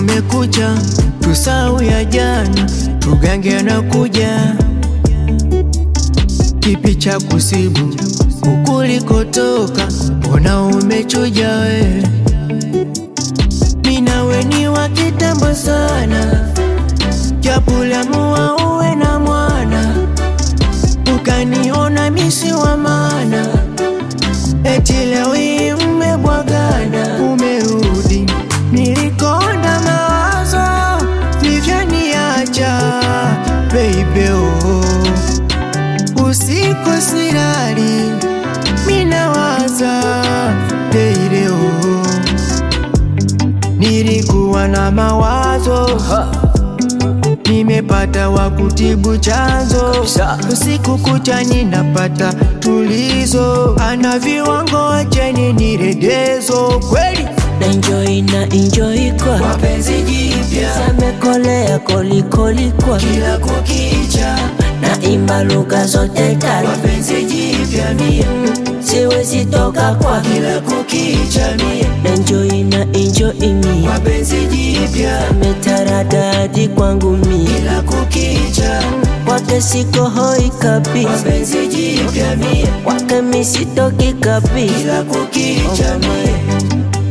kumekucha, tusau ya jana, tugange na kuja. Kipi cha kusibu ukulikotoka, mbona umechuja we? Minawe ni wa kitambo sana, japulamua uwe na mwana, ukaniona misi wa maana, eti leo hii mmebwagana, umerudi nilikonda mawazo livyoniacha baby oh. Usiku silali minawaza daily oh. Nilikuwa na mawazo nimepata wa kutibu chanzo, usiku kucha ninapata tulizo, ana viwango acheni niredezo kweli na enjoy na enjoy kwa mapenzi jipya samekolea kolikoli kwa kila kukicha, na imba lugha zote tatu mapenzi jipya mie siwezi toka kwa kila kukicha mie na enjoy na enjoy mi mapenzi jipya ametaradadi kwangu mi kila kukicha kwake siko hoi kabi mapenzi jipya mie kwake mi sitoki kabi kila kukicha mie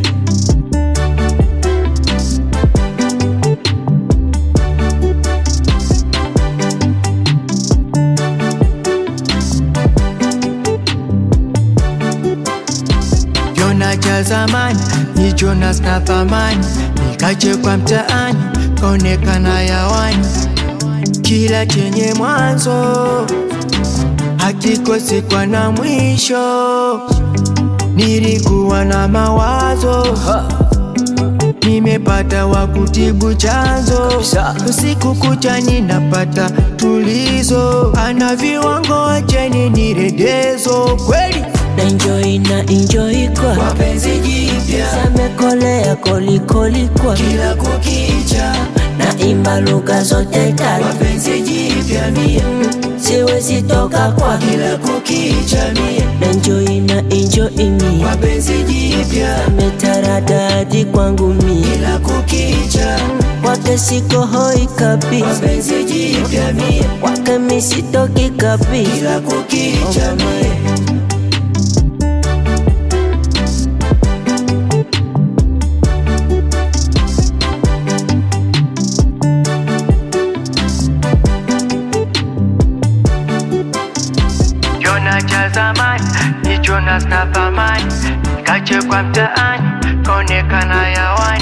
Jona cha zamani ni Jonas na thamani, nikachekwa mtaani kaonekana yawani. Kila chenye mwanzo hakikosi kwa na mwisho. Nilikuwa na mawazo nimepata wa kutibu chanzo, usiku kucha ninapata tulizo, ana viwango acheni niredezo kweli na enjoy na enjoy kwa mapenzi jipya samekolea kolikoli kwa kila kukicha, na imba lugha zote tatu mapenzi jipya mie siwezi toka kwa kila kukicha mie na enjoy na enjoy mi mapenzi jipya ametaradadi kwangu mi kila kukicha, kwake siko hoi kabi mapenzi jipya mie kwake mi sitoki kabi kila kukicha mie Jona cha zamani ni Jonas na thamani, nikachekwa mtaani kaonekana yawani.